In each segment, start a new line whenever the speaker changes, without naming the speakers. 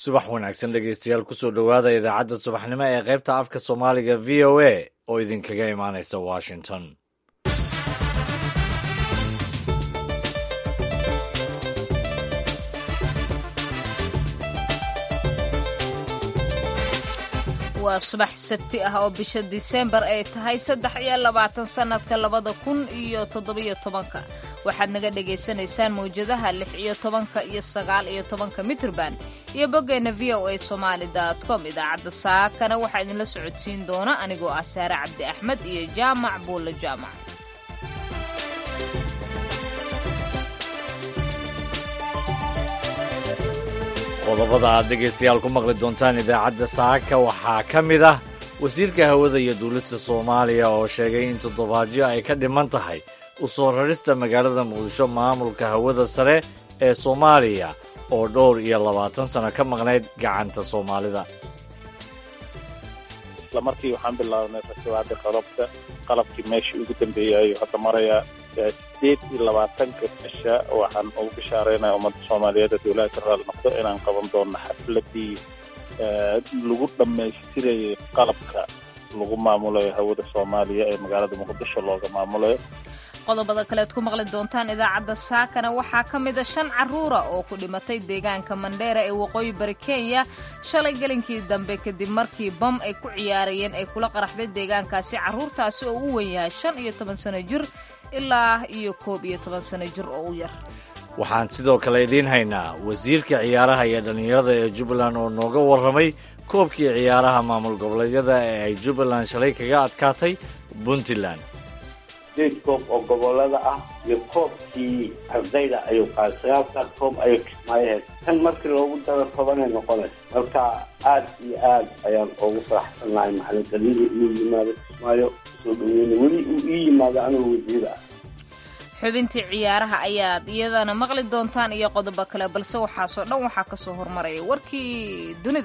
subax wanaagsan dhegeystayaal kusoo dhowaada idaacadda subaxnimo ee qaybta afka soomaaliga v o a oo idinkaga imaanaysa washington
waa subax sabti ah oo bisha diseembar ay tahay saddex iyo labaatan sannadka labada kun iyo toddobiyo tobanka waxaad naga dhagaysanaysaan mawjadaha lix iyo tobanka iyo sagaal iyo tobanka mitrban iyo boggeenna v o a somaali com idaacadda saakana waxaa idinla socodsiin doona anigoo ah saare cabdi axmed iyo jaamac buulle jaamac
qodobada aad dhegaystayaal ku maqli doontaan idaacadda saaka waxaa ka mid ah wasiirka hawada iyo dowladda soomaaliya oo sheegay in toddobaadyo ay ka dhiman tahay u soo rarista magaalada muqdisho maamulka hawada sare ee soomaaliya oo dhowr iyo labaatan sano ka maqnayd gacanta soomaalida
isla markii waxaan bilaabnay rakibaada qalabka qalabkii meeshii ugu dambeeyay ayuu hadda marayaa sideed iyo labaatanka bisha waxaan ugu bishaareynaya ummadda soomaaliyeed ee dowlaha ka raali noqdo inaan qaban doono xafladii lagu dhammaystirayay qalabka lagu maamulayo hawada soomaaliya ee magaalada muqdisho looga maamulayo
qodobada kaleed ku maqli doontaan idaacadda saakana waxaa ka mida shan carruura oo ku dhimatay deegaanka mandheera ee waqooyi bari kenya shalay gelinkii dambe kadib markii bam ay ku ciyaarayeen ay kula qaraxday deegaankaasi carruurtaasi oo u wen yahay shan iyo toban sano jir ilaa iyo koob iyo toban sano jir oo u yar
waxaan sidoo kale idiin haynaa wasiirka ciyaaraha iyo dhallinyarada ee jubbaland oo nooga warramay koobkii ciyaaraha maamul goboleedyada ee ay jubbaland shalay kaga adkaatay puntland
sideed koob oo gobolada ah iyo koobkii ardayda ayuu qaaday sagaalkaas koob ayay kismaayaheed tan markii loogu daro tobanay noqonaysa marka aad iyo aad ayaan ugu faraxsannahay macalinkalidii inuu yimaado kismaayo soo dhaweyna weli uu ii yimaado anuu wasiir ah
xubintii ciyaaraha ayaad iyadana maqli doontaan iyo qodobo kale balse waxaasoo dhan waxaa ka soo hormaraya warkii dunida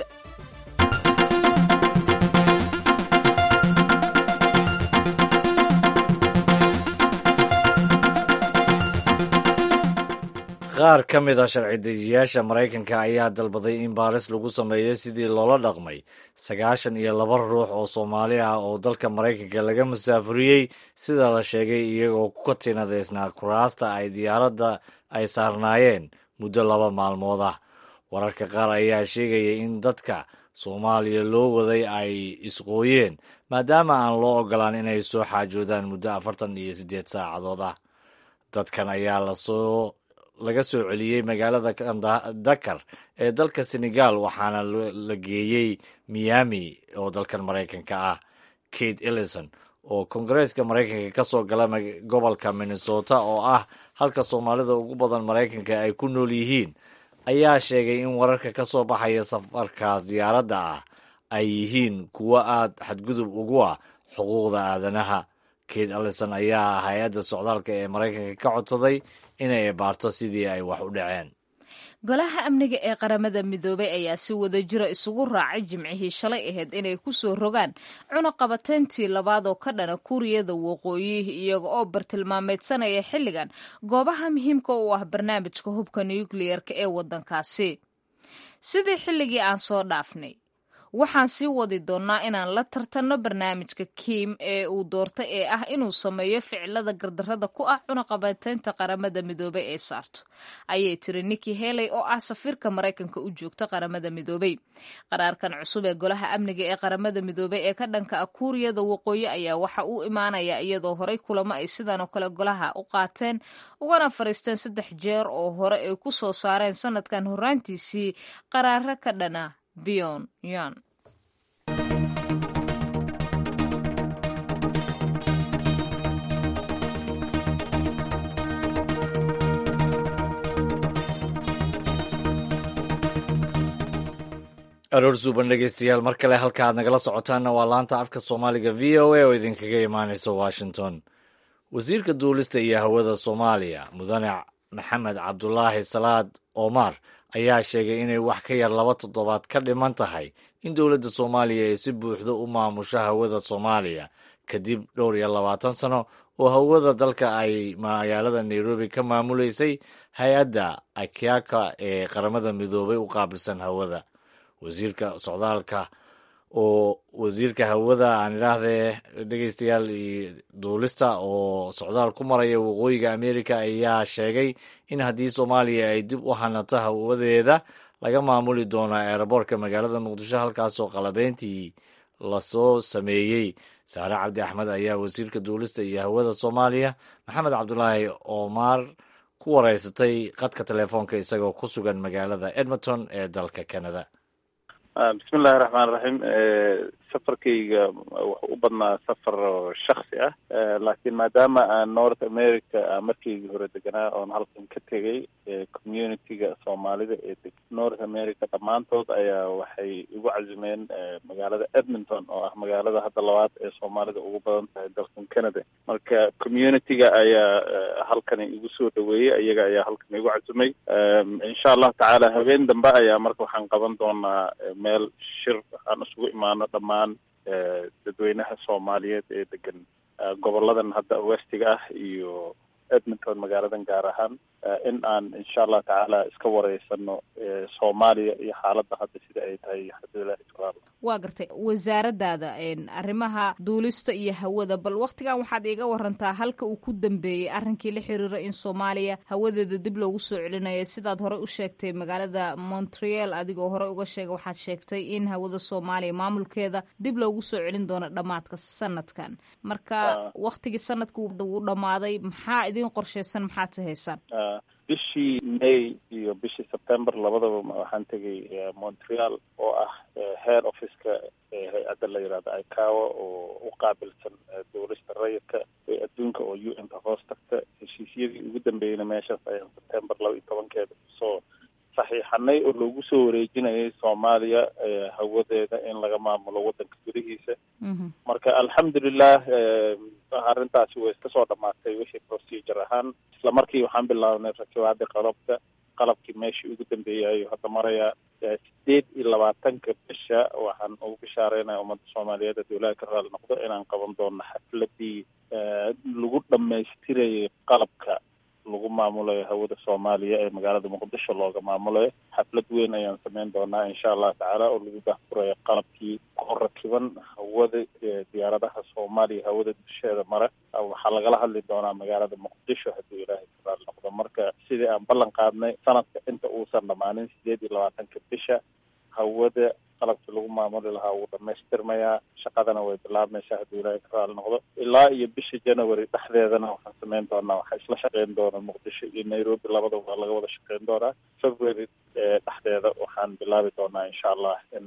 qaar ka mid a sharci dejiyaasha maraykanka ayaa dalbaday in baaris lagu sameeyo sidii loola dhaqmay sagaashan iyo laba ruux oo soomaali ah oo dalka maraykanka laga musaafuriyey sida la sheegay iyagoo ku katinadeysnaa kuraasta ay diyaaradda ay saarnaayeen muddo laba maalmood ah wararka qaar ayaa sheegaya in dadka soomaaliya loo waday ay isqooyeen maadaama aan loo ogolaan inay soo xaajoodaan muddo afartan iyo siddeed saacadood ah dadkan ayaa lasoo laga soo celiyey magaalada dakar ee dalka senegal waxaana la geeyey miami oo dalkan maraykanka ah kate ellison oo kongareeska maraykanka ka soo gala gobolka minnesota oo ah halka soomaalida ugu badan maraykanka ay ku nool yihiin ayaa sheegay in wararka ka soo baxaya safarkaas diyaaradda ah ay yihiin kuwo aad xadgudub ugu ah xuquuqda aadanaha kate ellison ayaa hay-adda socdaalka ee maraykanka ka codsaday inay baarto sidii ay wax u dhaceen
golaha amniga ee qaramada midoobay ayaa si wada jira isugu raacay jimcihii shalay ahayd inay ku soo rogaan cunaqabateyntii labaad oo ka dhana kuuriyada waqooyi iyaga oo bartilmaameedsanaya xilligan goobaha muhiimka u ah barnaamijka hubka nukliyeerka ee waddankaasi sidii xilligii aan soo dhaafnay waxaan sii wadi doonnaa inaan la tartanno barnaamijka kiim ee uu doortay ee ah inuu sameeyo ficilada gardarrada ku ah cunaqabateynta qaramada midoobey ee saarto ayay tiri niki heley oo ah safiirka maraykanka u joogta qaramada midoobey qaraarkan cusub ee golaha amniga ee qaramada midoobey ee ka dhanka ah kuuriyada waqooyi ayaa waxa uu imaanayaa iyadoo horey kulamo ay sidan oo kale golaha u qaateen ugana fariisteen saddex jeer oo hore ay ku soo saareen sanadkan horaantiisii qaraaro ka dhana bion yan
aroor suuban dhegeystayaal mar kale halka aad nagala socotaanna waa laanta afka soomaaliga v o a oo idinkaga imaanaysa washington wasiirka duulista iyo hawada soomaaliya mudane maxamed cabdulaahi salaad omar ayaa sheegay inay wax ka yar laba toddobaad ka dhiman tahay in dowladda soomaaliya ay si buuxda u maamusho hawada soomaaliya kadib dhowr iyo labaatan sano oo hawada dalka ay magaalada nairobi ka maamuleysay hay-adda akiaka ee qaramada midoobay u qaabilsan hawada wasiirka socdaalka oo wasiirka hawada aan idhaahdee dhegeystayaal iyo duulista oo socdaal ku maraya waqooyiga america ayaa sheegay in haddii soomaaliya ay dib u hanato hawadeeda laga maamuli doono eeraboorka magaalada muqdisho halkaasoo qalabeyntii lasoo sameeyey saare cabdi axmed ayaa wasiirka duulista iyo hawada soomaaliya maxamed cabdulaahi oomaar ku wareysatay qadka telefoonka isagoo ku sugan magaalada edmonton ee dalka canada
bismi illahi raxmaan raxiim safarkayga wuxuu u badnaa safar shaksi ah laakiin maadaama aan north america markaygii hore deganaa oon halkan ka tegay community-ga soomaalida ee deg north america dhammaantood ayaa waxay igu cazimeen magaalada edmonton oo ah magaalada hadda labaad ee soomaalida ugu badan tahay dalkan canada marka community-ga ayaa halkani igu soo dhaweeyey iyaga ayaa halkan igu cazimay insha allahu tacaala habeen dambe ayaa marka waxaan qaban doonaa meel shir aan isugu imaano dhammaan dadweynaha soomaaliyeed ee degan goboladan hadda westiga ah iyo edmonton magaaladan gaar ahaan in aan insha allahu tacaala iska wareysano soomaaliya iyo xaaladda hadda sida ay tahay xadilahi taala
waa gartay wasaaradaada arrimaha duulista iyo hawada bal waktigan waxaad iiga warantaa halka uu ku dambeeyey arrinkii la xiriira in soomaaliya hawadeeda dib loogu soo celinayo sidaad horey u sheegtay magaalada montreal adigoo horey uga sheegay waxaad sheegtay in hawada soomaaliya maamulkeeda dib loogu soo celin doono dhammaadka sanadkan marka waktigii sanadka wuu dhammaaday maxaa idin qorsheysan maxaad sahaysaan
bishii may iyo bishii september labadaba waxaan tegay montreal oo ah head officeka hay-adda la yihahdo icawa oo u qaabilsan dowlista rayidka ee adduunka oo u n ka hoos tagta heshiisyadii ugu dambeeyeyna meeshaas ayaan september laba iyo tobankeeda kusoo saxiixanay oo loogu soo wareejinayay soomaaliya hawadeeda in laga maamulo waddanka gudihiisa marka alxamdulilah arrintaasi way iska soo dhamaatay wixii procedure ahaan isla markii waxaan bilaabnay rakibaadii qalabka qalabkii meeshii ugu dambeeyayo hadda maraya sideed iyo labaatanka bisha waxaan ugu bishaareynaya ummadda soomaaliyeed haddii ilaahi ka raali noqdo inaan qaban doono xafladii lagu dhamaystirayay qalabka lagu maamulayo hawada soomaaliya ee magaalada muqdisho looga maamulayo xaflad weyn ayaan sameyn doonaa insha allahu tacaala oo lagu daahfurayo qalabkii ku rakiban hawada diyaaradaha soomaaliya hawada dusheeda mara waxaa lagala hadli doonaa magaalada muqdisho haddii ilaahay ka raali noqdo marka sidii aan ballan qaadnay sanadka inta uusan dhammaanin sideed iyo labaatanka bisha hawada qalabkii lagu maamuli lahaa wuu dhamaystirmayaa shaqadana way bilaabmaysaa haddii ilaahay ka raali noqdo ilaa iyo bisha january dhexdeedana waxaan sameyn doonaa waxaa isla shaqeyn doona muqdisho iyo nairobi labadaba waa laga wada shaqeyn doonaa february dhexdeeda waxaan bilaabi doonaa insha allah in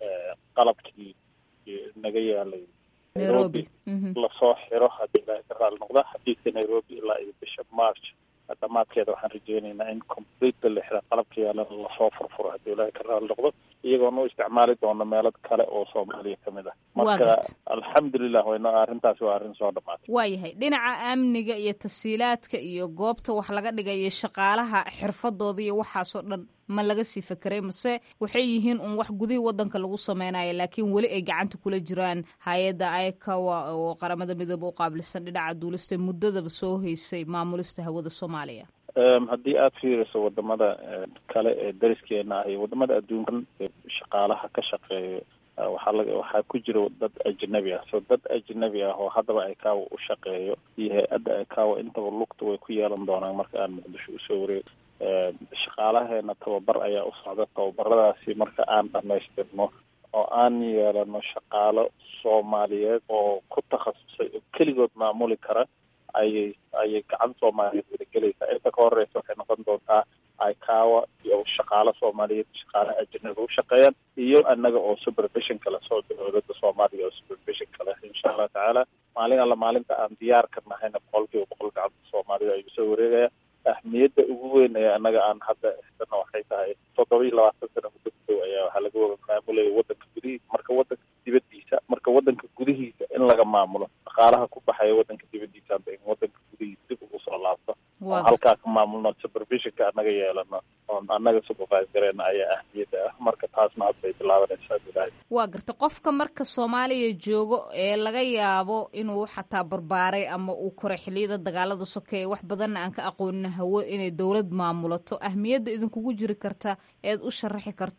qalabkii naga yaalay nairobi lasoo xiro haddii ilaahay ka raali noqdo xafiiska nairobi ilaa iyo bisha march dhamaadkeeda waxaan rajeynaynaa in complete la xira qalabka yaalana lasoo furfuro haddii ilaahay ka raali noqdo iyagoona u isticmaali doono meelo kale oo soomaaliya ka mid ah marka alxamdulilah wayno arrintaasi waa arrin soo dhamaatay
waayahay dhinaca amniga iyo tasiilaadka iyo goobta wax laga dhigayo shaqaalaha xirfadooda iyo waxaasoo dhan ma laga sii fekeray mase waxay yihiin un wax gudihii wadanka lagu sameynayo laakiin weli ay gacanta kula jiraan hay-adda icawa oo qaramada midoobe u qaabilsan dhinaca duulista muddadaba soo heysay maamulista hawada soomaaliya
haddii aada fiiriso wadamada kale ee dariskeena ah iyo wadamada adduunkan shaqaalaha ka shaqeeya waxaa laga waxaa ku jira dad ajnabi ah so dad ajnabi ah oo haddaba icawa u shaqeeyo iyo hay-adda icawa intaba lugta way ku yeelan doonaan marka aan muqdisho usoo wareeg shaqaalaheena tababar ayaa u socda tababaradaasi marka aan dhamaystirno oo aan yeelano shaqaalo soomaaliyeed oo ku takhasusay oo keligood maamuli kara ayay ayay gacan soomaaliyeed wadagelaysaa inta ka horeysa waxay noqon doontaa icawa iyo shaqaalo soomaaliyeed shaqaalo ajnabi u shaqeeyaan iyo annaga oo supervision kale soo dowladda soomaaliya oo supervision kale insha allahu tacaala maalin alla maalinta aan diyaar ka nahayna boqol kiiba boqol gacanta soomaalida ayuu soo wareegaya ahmiyadda ugu weyn ee annaga aan hadda xisana waxay tahay toddoba iyo labaatan sana muddo gudow ayaa waxaa laga wada maamulaya waddanka gudihiisa marka waddanka dibadiisa marka waddanka gudihiisa in laga maamulo dhaqaalaha ku baxaya waddanka dibadiisa hadda in waddanka gudihiisa dib ugu soo laabto oo halkaa ka maamulno supervisionka annaga yeelano oon annaga supervisorena ayaa ahmiyadda ah marka taasna hadda bay bilaabanaysaa bilahay
waa garta qofka marka soomaaliya joogo ee laga yaabo inuu xataa barbaaray ama uu koray xiliyada dagaalada sokeeye wax badanna aan ka aqoonin hawo inay dowlad maamulato ahmiyadda idinkugu jiri karta eed u sharaxi karto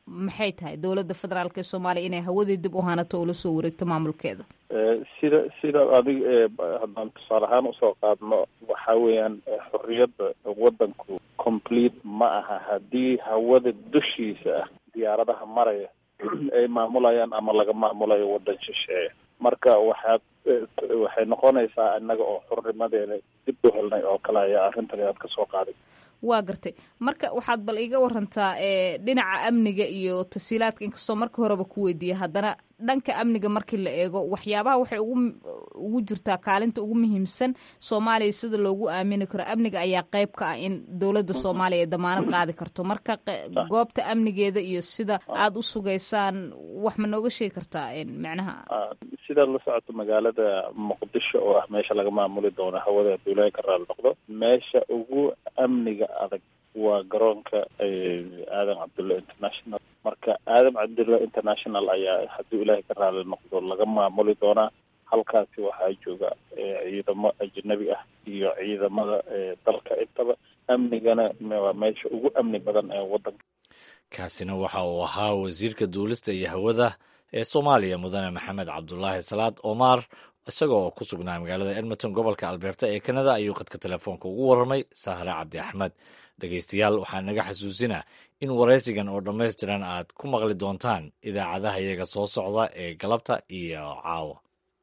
maxay tahay dowladda federaalk ee soomaaliya inay hawadii dib u hanato oo lasoo wareegto maamulkeeda
sida sida adig haddaan tusaale ahaan usoo qaadno waxa weeyaan xorriyadda waddanku complete ma aha haddii hawada dushiisa ah diyaaradaha maraya ay maamulayaan ama laga maamulayo waddan shisheeye marka waxaad waxay noqonaysaa innaga oo xurnimadeena dib u helnay oo kale ayaa arrintan aad ka soo qaaday
waa gartay marka waxaad bal iga warantaa dhinaca amniga iyo tasiilaadka inkastoo marka horeba ku weydiiya haddana dhanka amniga markii la eego waxyaabaha waxay ugu ugu jirtaa kaalinta ugu muhiimsan soomaaliya sida loogu aamini karo amniga ayaa qayb ka ah in dowladda soomaaliya ay damaanad qaadi karto marka goobta amnigeeda iyo sida aada u sugaysaan wax ma nooga sheegi kartaa macnaha
sidaad la socoto magaalada muqdisho oo ah meesha laga maamuli doono hawada duulaha ka raali noqdo meesha ugu amniga adag waa garoonka aadan cabdulla international marka aadan cabdulla international ayaa hadduu ilaahay ka raali noqdo laga maamuli doonaa halkaasi waxaa jooga ciidamo ajnabi ah iyo ciidamada dalka intaba amnigana waa meesha ugu amni badan ee waddanka
kaasina waxa uu ahaa wasiirka duulista iyo hawada ee soomaaliya mudane maxamed cabdulaahi salaad omar isagoo ku sugnaa magaalada edmonton gobolka alberta ee kanada ayuu khadka telefoonka ugu warramay sahre cabdi axmed dhegaystayaal waxaa naga xasuusinaa in waraysigan oo dhammaystiran aad ku maqli doontaan idaacadaha iyaga soo socda ee galabta iyo caawa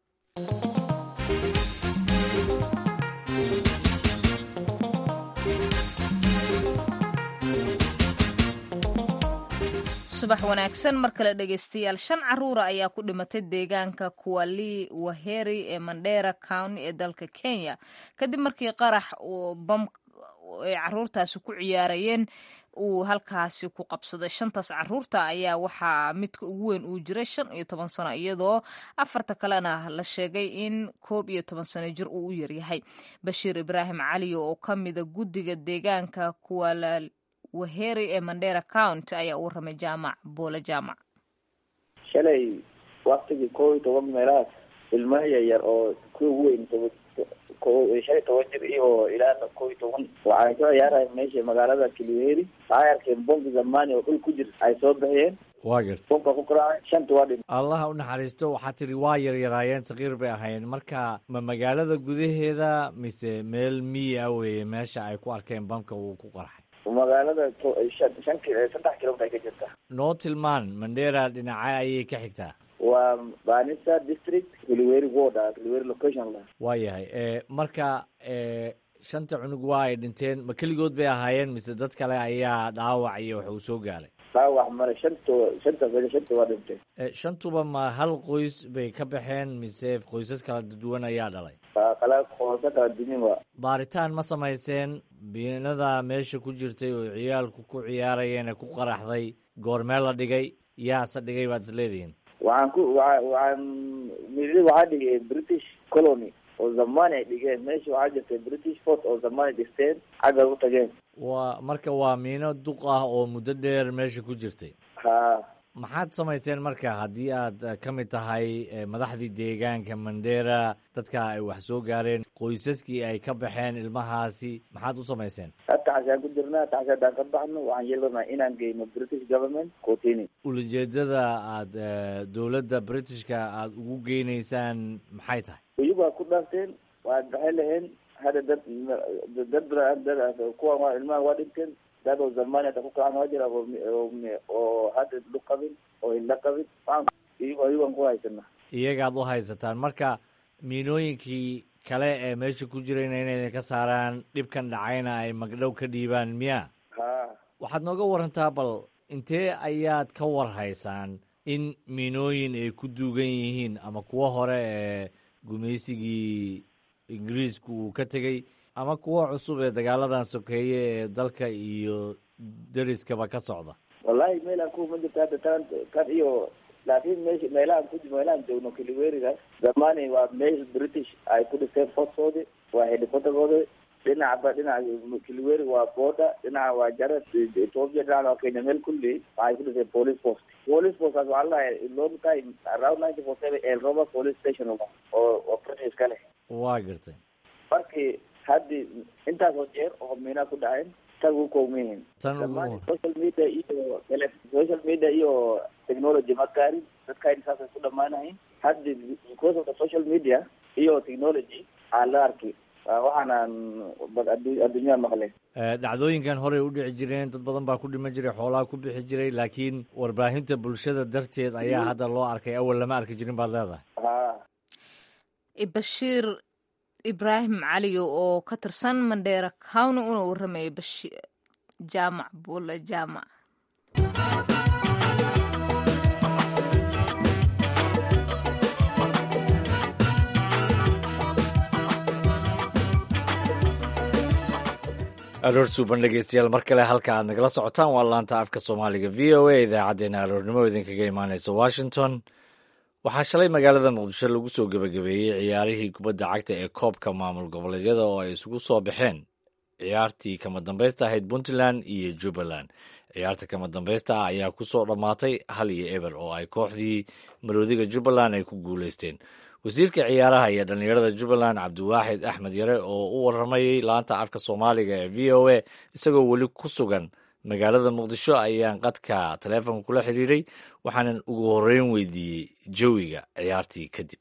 subax wanaagsan mar kale dhegaystayaal shan caruura ayaa ku dhimatay deegaanka kuwali waheri ee mandera county ee dalka kenya kadib markii qarax uu bam ay caruurtaasi ku ciyaarayeen uu halkaasi ku qabsaday shantaas caruurta ayaa waxaa midka ugu weyn uu jiray shan iyo toban sano iyadoo afarta kalena la sheegay in koob iyo toban sano jir uu u yaryahay bashiir ibraahim cali oo ka mida guddiga deegaanka kuwala waheri ee mandera county ayaa u warramay jaamac boole jaamac
shalay waktigii koob iyo toban meelahaas ilmaha yaryar oo kuwa ugu weyn shan iyo toban jir iyo ilaa koob iyo toban waxay soo ciyaaraya meesha magaalada kiliweri waxay arkeen bombi zamani oo dhul ku jir ay soo bixiyeen
waa garta
bombka ku karaacay shanta waa dhin
allaha u naxariisto waxaa tidhi waa yaryaraayeen sakiir bay ahaayeen marka ma magaalada gudaheeda mise meel miyi ah weeye meesha ay ku arkeen bamka uu ku qarxay
magaalada shan saddex kilomitr ay ka jirta
noo tilmaan mandera dhinaca ayay ka xigtaa
waa banisa district kiliweri ward ah kiliweri location la
waa yahay marka shanta cunug waa ay dhinteen ma keligood bay ahaayeen mise dad kale ayaa dhaawac iyo wax uu soo gaaray
dhaawac male shanta shanta shanta waa dhintay
shantuba ma hal qoys bay ka baxeen mise qoysas kala duwan ayaa dhalay
kala qoysa kala dumin waa
baaritaan ma samayseen biinada meesha ku jirtay oo ciyaalku ku ciyaarayeen ee ku qaraxday goormee la dhigay yaase dhigay baad is leedihiin
waxaan ku waa waxaan mili waxaa dhigay british colony oo zamani ay dhigeen meesha waxaa jirtay british fort oo zamani dhisteen xagga u tageen
waa marka waa miino duq ah oo muddo dheer meesha ku jirtay
ha
maxaad samayseen marka haddii aad ka mid tahay madaxdii deegaanka mandera dadka ay wax soo gaareen qoysaskii ay ka baxeen ilmahaasi maxaad u samayseen
taxasaan ku jirnaa taxas haddaan ka baxno waxaan yeelanaa inaan geyno british government coutini
ulajeedada aad dowladda britishka aada ugu geynaysaan maxay tahay
iyagaa ku dhaafteen waad baxay laheen hadda dad dad dad kuwan waa ilmaha waa dhinteen dad oo zamani hata ku kacan waa jira oo hadda lu qabin oo ila qabin iyago iyagan ku haysana
iyagaad u haysataan marka miinooyinkii kale ee meesha ku jirayna inay ka saaraan dhibkan dhacayna ay magdhow ka dhiibaan miya
ha
waxaad nooga warantaa bal intee ayaad ka war haysaan in miinooyin ay ku duugan yihiin ama kuwo hore ee gumaysigii ingiriisku uu ka tegey ama kuwo cusub ee dagaaladan sokeeye ee dalka iyo deriskaba ka socda
wallahi meel aan ku ma jirto hadda tan tan iyo laakiin meesha meelahaan ku meelahaan joogno kiliweriga zamani waa meel british ay ku dhisteen fortkoodi waa helicopterkooda dhinacba dhinaca kiliweri waa border dhinaca waa jarad ethiopia dhinaca waa kenya meel kulli waxay ku dhiseen police post police postaas waxaa ladahay long time around ninety four seven elroba police station oo oo british ka leh
waa gartay
markii haddii intaasoo jeer oo miinaa ku dhaceen tag u koomiyihin
tan
dhammaan
ugu
social media iyo tele social media iyo technology ma gaarin dadkayna saasay ku dhamaanayin hadda because of the social media iyo technology aa la arki Waa waxaanaan bad addu- adduunyada maqlay
Eh, dhacdooyinkan horey u dhici jireen dad badan baa ku dhiman jiray xoolaha ku bixi jiray laakiin warbaahinta bulshada darteed ayaa hadda loo arkay awal lama arki jirin baad leedahay
ha
bashiir ibraahim caliyo oo ka tirsan mandheera county una warramayay bashi- jaamac buule jaamac
aroor suuban dhegeystayaal mar kale halka aad nagala socotaan waa laanta afka soomaaliga v o a idaacaddeenna aroornimo idinkaga imaaneysa washington waxaa shalay magaalada muqdisho lagu soo gebagabeeyey ciyaarihii kubadda cagta ee koobka maamul goboleedyada oo ay isugu soo baxeen ciyaartii kama dambaysta ahayd puntland iyo jubbaland ciyaarta kama dambaysta ah ayaa ku soo dhammaatay hal iyo eber oo ay kooxdii maroodiga jubbaland ay ku guuleysteen wasiirka ciyaaraha iyo dhallinyarada jubbaland cabdiwaaxid axmed yare oo u waramayey laanta afka soomaaliga ee v o a isagoo weli ku sugan magaalada muqdisho ayaan qadka taleefonka kula xiriiray waxaanan ugu horreyn weydiiyey jawiga ciyaartii kadib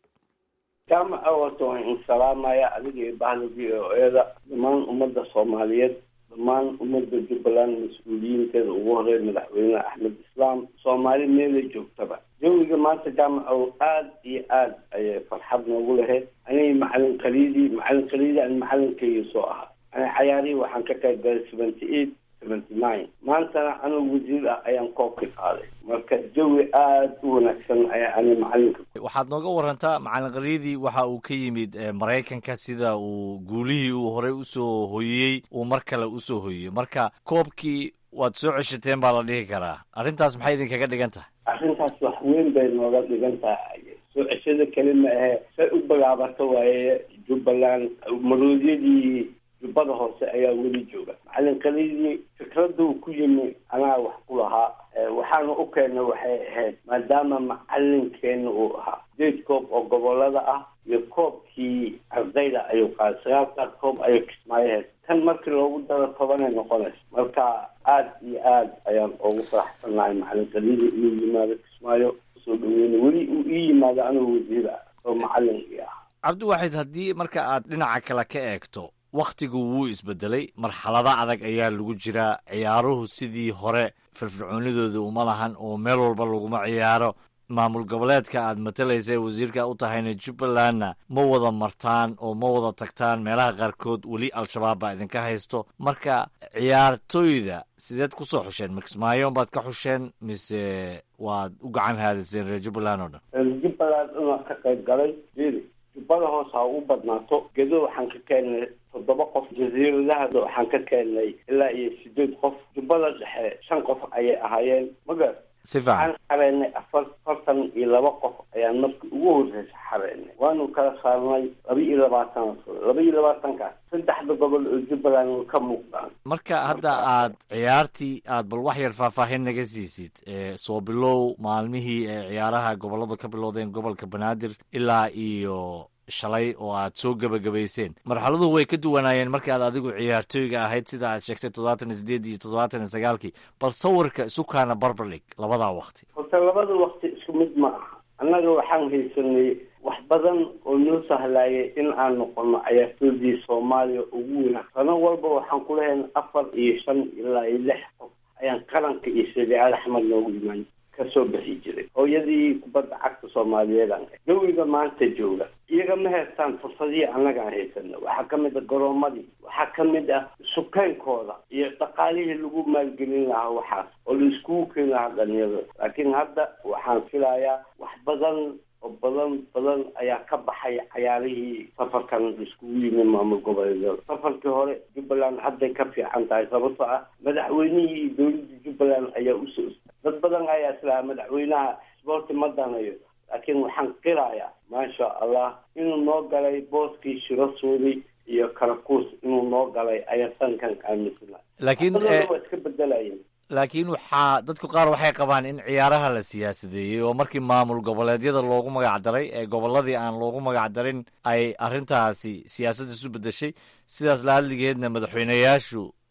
jaamaca horta waan insalaamaya adiga iyo bahda v o eda dhammaan ummadda soomaaliyeed dhammaan ummadda jubbaland mas-uuliyiinteeda ugu horeey madaxweyne axmed islaam soomaali meelay joogtaba jawiga maanta jaamacow aad iyo aad ayay farxad noogu lahayd anigi macalin khaliidii macalin khaliidi aan macalinkayga soo ahaa ani cayaarihii waxaan ka qayb galay seventy eight seventy nine maantana anigu wasiir ah ayaan koobka qaaday marka jawi aad u wanaagsan ayaa ani macalinka
waxaad nooga warantaa macalin qariidii waxa uu ka yimid eh, maraykanka sida uu guulihii uu horey usoo hoyiyey uu mar kale usoo hoyiyey marka koobkii waad soo ceshateen baa la dhihi karaa arrintaas maxay idinkaga dhigan tahay
arrintaas wax weyn bay nooga dhigan tahay soo ceshada keli ma ahe say u bilaabato waaye jubbaland maroodyadii jubbada hoose ayaa weli jooga macalin kalidii fikraduu ku yimi anaa wax ku lahaa Eh, waxaana u keena waxay ahayd maadaama macalinkeena uu ahaa sideed koob oo gobolada ah iyo koobkii ardayda ayuu qaaday sagaalkaas koob ayuu kismaayaheed tan markii loogu daro tobanay noqonaysa marka aad iyo aad ayaan ugu faraxsanahay macalin kalidii inuu yimaado kismaayo usoo dhaweyna weli uu ii yimaado anigu wasiir ah oo macalinkii ah
cabdiwaaxid haddii marka aad dhinaca kale ka eegto wakhtigu wuu isbedelay marxalado adag ayaa lagu jiraa ciyaaruhu sidii hore firfircoonidooda uma lahan oo meel walba laguma ciyaaro maamul goboleedka aad matalaysa ee wasiirka u tahayna jubbalandna ma wada martaan oo ma wada tagtaan meelaha qaarkood weli al-shabaab baa idinka haysto marka ciyaartoyda sideed kusoo xusheen makismaayon baad ka xusheen mise waad u gacan haadiseen reer jubbaland oo dhan
jubbaland inaa ka qayb galay jiri jubbada hoose ha u badnaato gedo waxaan ka keenay toddoba qof jasiiradaha waxaan ka keenay ilaa iyo sideed qof jubbada dhexe shan qof ayay ahaayeen magar
si fiican
waxaan xareynay afar afartan iyo laba qof ayaan markii ugu horreysa xareynay waanu kala saarnay laba iyo labaatan laba iyo labaatankaas saddexda gobol oo jubbaland way ka muuqdaan
marka hadda aad ciyaartii aad bal wax yar faahfaahin naga siisid ee soo bilow maalmihii ee ciyaaraha gobolladu ka bilowdeen gobolka banaadir ilaa iyo shalay oo aad soo gebagabayseen marxaladuhu way ka duwanaayeen marka aad adigu ciyaartooyga ahayd sida aad sheegtay toddobaatan iyo sideed iyo toddobaatan iyo sagaalkii bal sawirka isukaana barbardhig labadaa wakti
horta labada wakti isku mid ma aha annaga waxaan haysanay wax badan oo noo sahlaayay in aan noqono cayaartoodii soomaaliya ugu weynaa sano walba waxaan ku lehayn afar iyo shan ilaa iyo lix qof ayaan qaranka iyo sabiicad axmed noogu imaan kasoo bixi jiray hooyadii kubadda cagta soomaaliyeed aan jawiga maanta jooga iyaga ma haystaan fursadihii annagaan haysana waxaa ka mid ah garoomadii waxaa ka mid ah sukeynkooda iyo dhaqaalihii lagu maalgelin lahaa waxaas oo la iskugu keeni lahaa dhalinyarada laakiin hadda waxaan filayaa wax badan oo badan badan ayaa ka baxay cayaarihii safarkan iskugu yimi maamul goboleedyada safarkii hore jubbaland hadday ka fiican tahay sababtoo ah madaxweynihii iyo dowladda jubbaland ayaa usoo dad badan ayaa islahaa madaxweynaha sboorti ma danayo laakiin waxaan qirayaa maasha allah inuu noo galay booskii shiro suudi iyo karakuus inuu noo galay ayaa sankan aaminsana
laakiin
badanna waa iska bedelayeen
laakiin waxaa dadku qaar waxay qabaan in ciyaaraha la siyaasadeeyey oo markii maamul goboleedyada loogu magac daray ee gobolladii aan loogu magac darin ay arrintaasi siyaasad isu bedeshay sidaas la hadligeedna madaxweyneyaashu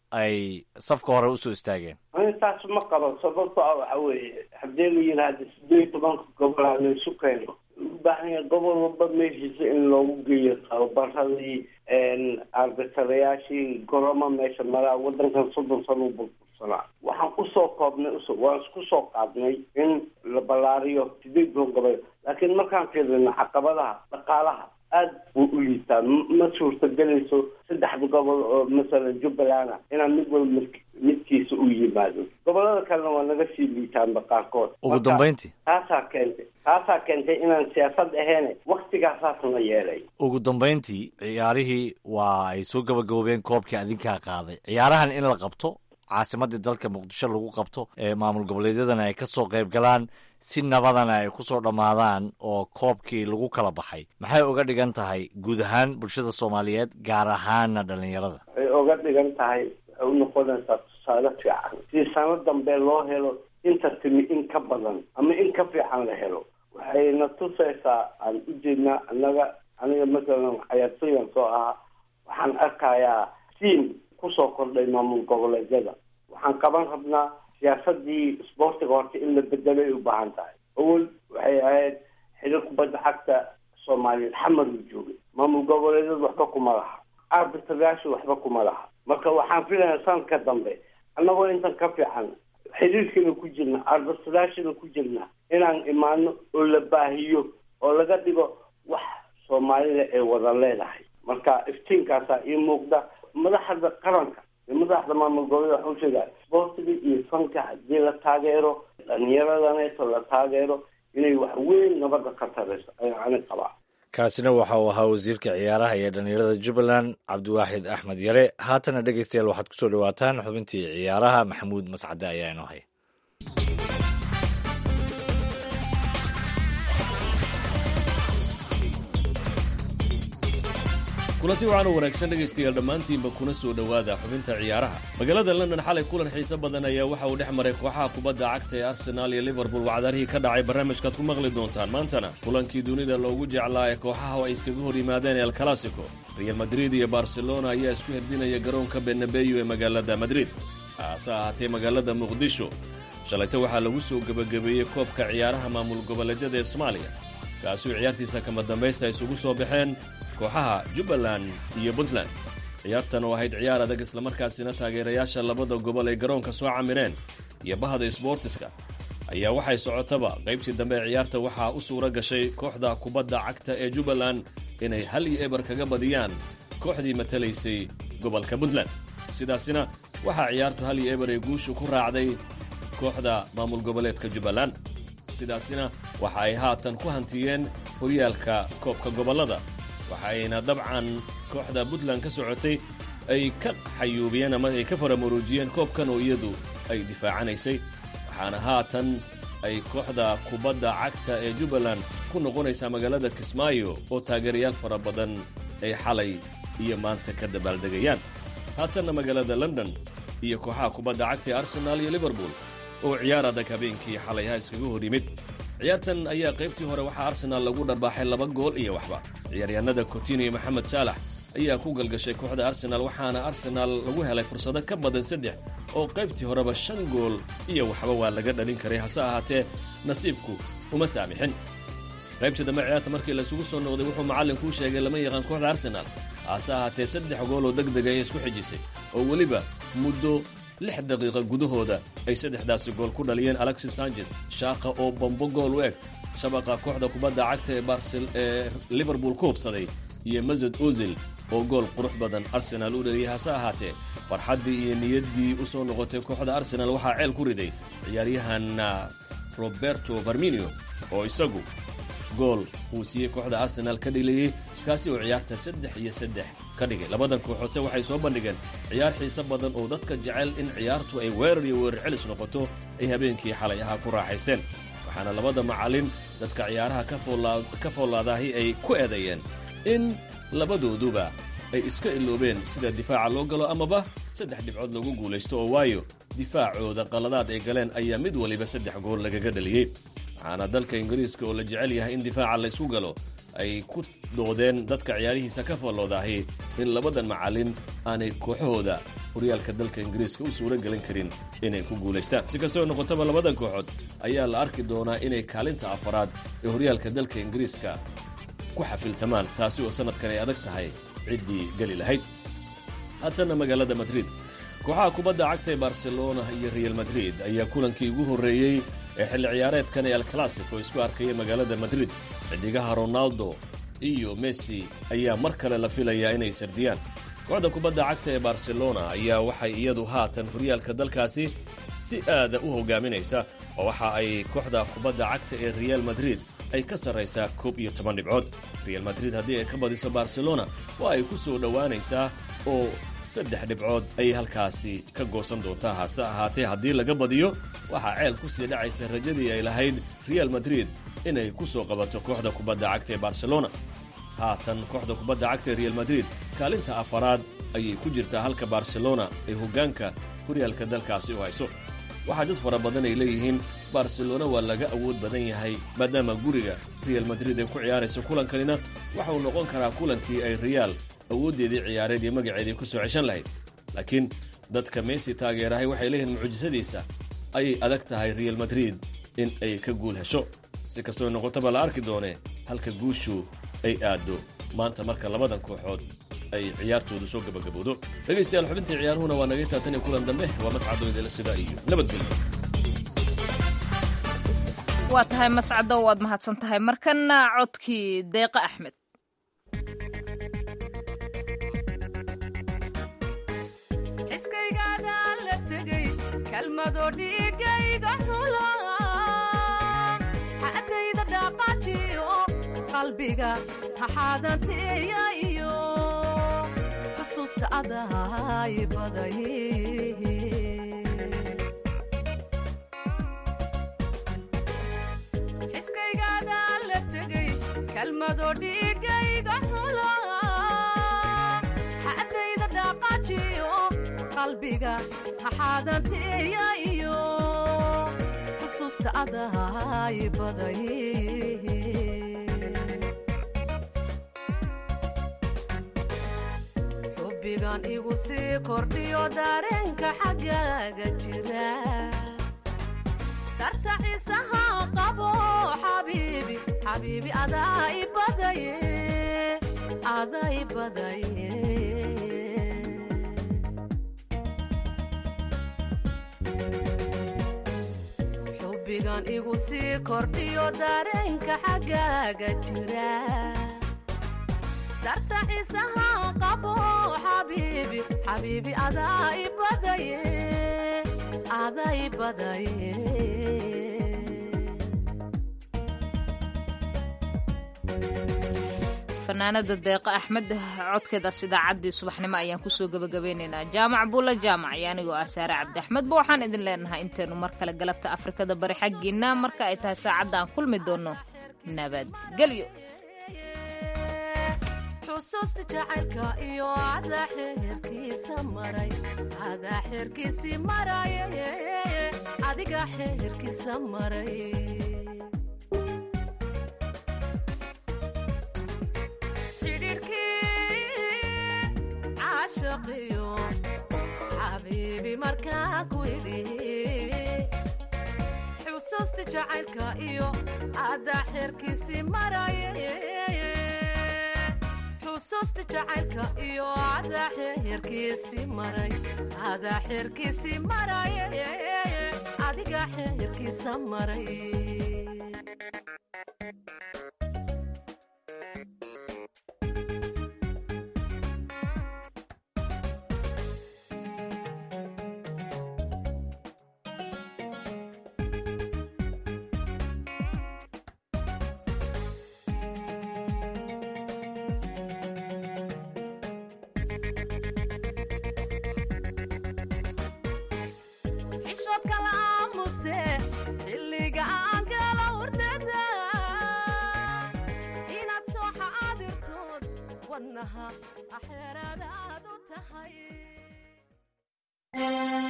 ay safka hore usoo istaageen
intaas ma qaban sababto ah waxa weeye haddii la yidhaahdo sideed iyo tobanka gobol aan laysu keeno u baahan yahay gobol walba meeshiisa in loogu geeyo tababaradii arbitarayaashii goroma meesha maraa wadankan soddon sano u burbursanaa waxaan usoo koobnay waan isku soo qaadnay in la ballaariyo sideed toban gobol laakiin markaan fiirino caqabadaha dhaqaalaha aada buu u liitaa ma suurtagelayso saddexda gobol oo masalan jubbaland inaan mid walba midkiisa u yimaado gobolada kalena waa naga sii liitaanba qaarkood
ugu dambeyntii
taasaa keentay taasaa keentay inaan siyaasad aheene waktigaasaasna yeelay
ugu dambeyntii ciyaarihii waa ay soo gabagaboobeen koobkii adinkaa qaaday ciyaarahan in la qabto caasimadii dalka muqdisho lagu qabto ee maamul goboleedyadana ay kasoo qayb galaan si nabadana ay kusoo dhammaadaan oo koobkii lagu kala baxay maxay uga dhigan tahay guud ahaan bulshada soomaaliyeed gaar ahaana dhalinyarada
waxay uga dhigan tahay waxay u noqonaysaa tusaale fiican si sano dambe loo helo inta timi in ka badan ama in ka fiican la helo waxayna tusaysaa aan ujeednaa annaga aniga masalan cayaartooyan soo ahaa waxaan arkayaa siin kusoo kordhay maamul goboleedyada waxaan qaban rabnaa siyaasadii isboortiga horta in la bedelay u baahan tahay awel waxay ahayd xidhiir kubadda cagta soomaaliyeed xamar uu joogay maamul goboleedyada waxba kuma laha arbitrayaasha waxba kuma laha marka waxaan filayaa sanadka dambe annagoo intan ka fiican xidhiirkiina ku jirna arbitrayaashina ku jirna inaan imaano oo la baahiyo oo laga dhigo wax soomaalida ay wada leedahay marka iftiinkaasaa ii muuqda madaxda qaranka iyo madaxda maamul goboleed waxau sheegaa isboortiga iyo fanka haddii la taageero dhalinyaradaneeto la taageero inay wax weyn nabadda ka tarayso ayaan ani qabaa
kaasina waxa uu ahaa wasiirka ciyaaraha iyo dhalinyarada jubbaland cabdiwaaxid axmed yare haatana dhegeystayaal waxaad kusoo dhawaataan xubintii ciyaaraha maxamuud mascade ayaa inoo haya
kulanti waxaan u wanaagsan dhegaystayaal dhammaantiinba kuna soo dhowaada xubinta ciyaaraha magaalada london xalay kulan xiise badan ayaa waxa uu dhex maray kooxaha kubadda cagta ee arsenaal iyo liverpool wacdarihii ka dhacay barnaamijkaad ku maqli doontaan maantana kulankii dunida loogu jeclaa ee kooxaha ay iskaga hor yimaadeen el classico real madrid iyo barcelona ayaa isku herdinaya garoonka benabeyo ee magaalada madrid haase ahaatee magaalada muqdisho shalayto waxaa lagu soo gebagabeeyey koobka ciyaaraha maamul goboleedyada ee soomaaliya kaasuu ciyaartiisa kama dambaysta isugu soo baxeen kooxaha jubbaland iyo puntland ciyaartan oo ahayd ciyaar adag islamarkaasina taageerayaasha labada gobol ay garoonka soo camireen iyo bahda sboortiska ayaa waxay socotaba qaybtii dambe ee ciyaarta waxaa u suura gashay kooxda kubadda cagta ee jubbaland inay hal iyo eber kaga badiyaan kooxdii matalaysay gobolka puntland sidaasina waxaa ciyaartu hal iyo eber ay guushu ku raacday kooxda maamul goboleedka jubbaland sidaasina waxa ay haatan ku hantiyeen horyaalka koobka gobollada waxayna dabcan kooxda puntland ka socotay ay ka xayuubiyeen ama ay ka faramuruujiyeen koobkan oo iyadu ay difaacanaysay waxaana haatan ay kooxda kubadda cagta ee jubbaland ku noqonaysaa magaalada kismaayo oo taageerayaal fara badan ay xalay iyo maanta ka dabaaldegayaan haatanna magaalada london iyo kooxaha kubadda cagta ee arsenaal iyo liverpool oo ciyaar adag habeenkii xalayha iskaga hor yimid ciyaartan ayaa qaybtii hore waxaa arsenaal lagu dharbaaxay laba gool iyo waxba ciyaaryahanada cotin iyo maxamed saalax ayaa ku galgashay kooxda arsenaal waxaana arsenaal lagu helay fursado ka badan saddex oo qaybtii horeba shan gool iyo waxba waa laga dhalin karay hase ahaatee nasiibku uma saamixin qaybtii dambe ciyaarta markii laysugu soo noqday wuxuu macallinkuu sheegay lama yaqaan kooxda arsenaal hase ahaatee saddex gool oo deg dega ay isku xijisay oo weliba muddo lix daqiiqa gudahooda ay saddexdaasi gool ku dhaliyeen alexis sanchez shaaqa oo bombo gool u eg shabaqa kooxda kubadda cagta ee barcel ee liverpool ku hubsaday iyo masud ozil oo gool qurux badan arsenaal u dhaliyay hase ahaatee farxaddii iyo niyaddii u soo noqotay kooxda arsenaal waxaa ceel ku riday ciyaaryahan roberto farminio oo isagu gool uu siiyey kooxda arsenaal ka dhilayey kaasi oo ciyaarta saddex iyo saddex ka dhigay labadan kooxoodse waxay soo bandhigeen ciyaar xiise badan oo dadka jecel in ciyaartu ay weerar iyo weerar celis noqoto ay habeenkii xalay ahaa ku raaxaysteen waxaana labada macallin dadka ciyaaraha ka foollaadaahi ay ku eedeeyeen in labadooduba ay iska iloobeen sida difaaca loo galo amaba saddex dhibcood lagu guulaysto oo waayo difaacooda qaladaad ay galeen ayaa mid waliba saddex gool lagaga dhaliyey waxaana dalka ingiriiska oo la jecel yahay in difaaca laysku galo ay ku doodeen dadka ciyaarihiisa ka foolloodaahi in labadan macallin aanay kooxahooda horyaalka dalka ingiriiska u suuro gelin karin inay ku guulaystaan si kastoo noqotaba labadan kooxood ayaa la arki doonaa inay kaalinta afaraad ee horyaalka dalka ingiriiska ku xafiltamaan taasi oo sannadkan ay adag tahay ciddii geli lahayd haatana magaalada madrid kooxaha kubadda cagta ee barcelona iyo real madrid ayaa kulankii ugu horreeyey ee xilli ciyaareedkan ee alclassico isku arkaya magaalada madrid xidigaha ronaldo iyo messi ayaa mar kale la filayaa inay sardiyaan kooxda kubadda cagta ee barcelona ayaa waxay iyadu haatan horyaalka dalkaasi si aada u hogaaminaysa oo waxa ay kooxda kubadda cagta ee real madrid ay ka sarraysaa koob iyo toban dhibcood real madrid haddii ay ka badiso barcelona waa ay ku soo dhowaanaysaa oo saddex dhibcood ayay halkaasi ka goosan doontaa hase ahaatee haddii laga badiyo waxaa ceel ku sii dhacaysa rajadii ay lahayd real madrid inay ku soo qabato kooxda kubadda cagta ee barcelona haatan kooxda kubadda cagta ee real madrid kaalinta afaraad ayay ku jirtaa halka barcelona ay hoggaanka horyaalka dalkaasi u hayso waxaa dad fara badan ay leeyihiin barcelona waa laga awood badan yahay maadaama guriga real madrid ay ku ciyaarayso kulankanina waxauu noqon karaa kulankii ay real awooddeedii ciyaareed iyo magaceedii ku soo ceshan lahayd laakiin dadka messi taageerahay waxay leeyihiin mucjisadiisa ayay adag tahay real madrid in ay ka guul hesho si kastoo noqotaba la arki doonee halka guushu ay aaddo maanta marka labadan kooxood ay ciyaartoodu soo gabagabowdo dhegaystayaal xubintii ciyaaruhuna waa naga taatan iyo kulan dambe waa mascado idila sida iyo nabadgelyo
waa tahay mascado waad mahadsan tahay markana codkii deeqa axmed
xiskaygaada la tegay kalmado dhiigayga xula xadayda dhaqaajiyo qalbiga haxaadanteeya iyo xusuusta adahay baday xiskaygaada la tegay kalmado dhiigayga xula xadayda dhaqaajiyo qalbiga haxaadanteeya iyo xusuusta adahay baday xubbigan igu sii kordhiyo dareenka xaggaaga jira darta xiisaha qabo xabiibi xabiibi adaa i badaye adaa i badaye xubbigan igu sii kordhiyo dareenka xaggaaga jira darta xiisaha qabo xabiibi xabiibi adaa i badaye adaa i badaye
fanaanada deeqa axmed codkeedaas idaacaddii subaxnimo ayaan kusoo gebagabeynaynaa jaamac buulla jaamac iyo anigoo ah saare cabdi axmedba waxaan idin leenahay intaynu mar kale galabta afrikada bari xaggiinna marka ay tahay saacadda aan kulmi doonno nabadgelyo
xusuusta jacaylka iyo adaa xeerkiisa maray adaa xeerkiisii maray adiga xeerkiisa maray xidhiirkii caashaqiyo xabiibi markaa ku idhi xusuusta jacaylka iyo adaa xeerkiisii maray xusuusta jacaylka iyo adaa xeerkiisii maray adaa xeerkiisii maray adiga xeerkiisa maray xishoodka la aamuse xilliga aan gala hurdada inaad soo xaadirtood wadnaha axeeraadaad u tahay